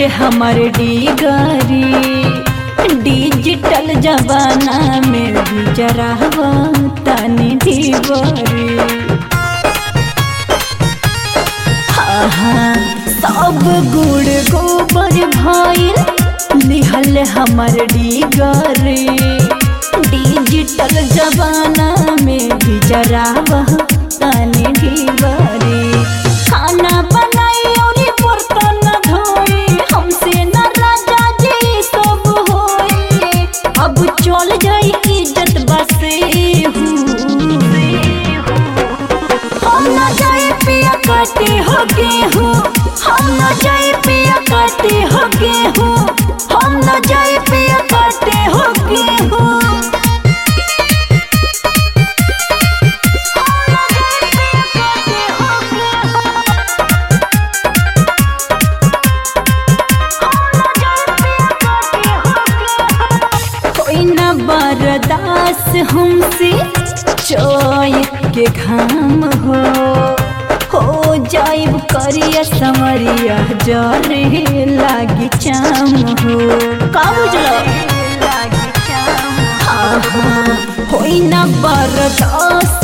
हमर डिगरी डिजिटल जमाना में भी जरा तनी ढिबरी हाँ सब गुड़ गोबर भइल लिहल हमर डिगरी डिजिटल जमाना में भी जरा तनी ढिबरी खाना बनाई और बर्तन धोई हमसे न राजा जी सब होई अब चल जाई इज्जत बसे हम न जाए पिया काटे हो गेहूँ हम न जाए पिया काटे हो गेहूँ हम न जाए पिया काटे हो गेहूँ कोई न बर्दास हमसे चोय के घाम हो हो जाइब करिया समरिया जरे लागी चाम हो का बुझलो हाँ हाँ होई न बर्दास